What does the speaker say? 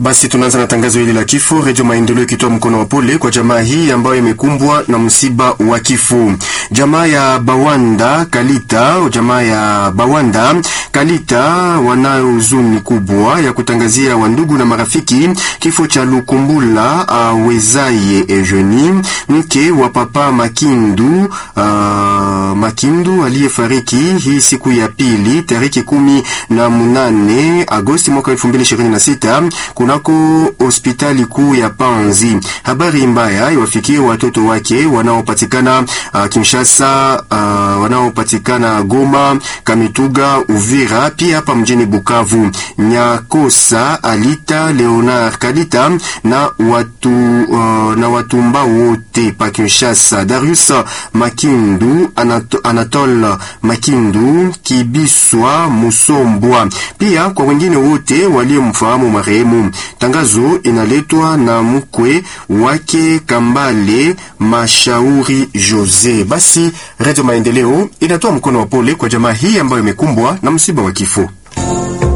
Basi tunaanza na tangazo hili la kifo. Redio Maendeleo ikitoa mkono wa pole kwa jamaa hii ambayo imekumbwa na msiba wa kifo. Jamaa ya Bawanda Kalita, jamaa ya Bawanda Kalita wanayo huzuni kubwa ya kutangazia wandugu na marafiki kifo cha Lukumbula uh, Wezaye Eugenie mke wa papa Makindu uh, Makindu aliyefariki hii siku ya pili tariki kumi na munane Agosti mwaka elfu mbili ishirini na sita kunako hospitali kuu ya Panzi. Habari mbaya iwafikie watoto wake wanaopatikana uh, Kinshasa, uh, wanaopatikana Goma, Kamituga, Uvira, pia hapa mjini Bukavu. Nyakosa Alita Leonard Kalita na watu uh, na watumba wote pa Kinshasa. Darius Makindu, Anato, Anatole Makindu, Kibiswa Musombwa, pia kwa wengine wote waliomfahamu marehemu. Tangazo inaletwa na mkwe wake Kambale Mashauri Jose. Basi Radio Maendeleo inatoa mkono wa pole kwa jamaa hii ambayo imekumbwa na msiba wa kifo.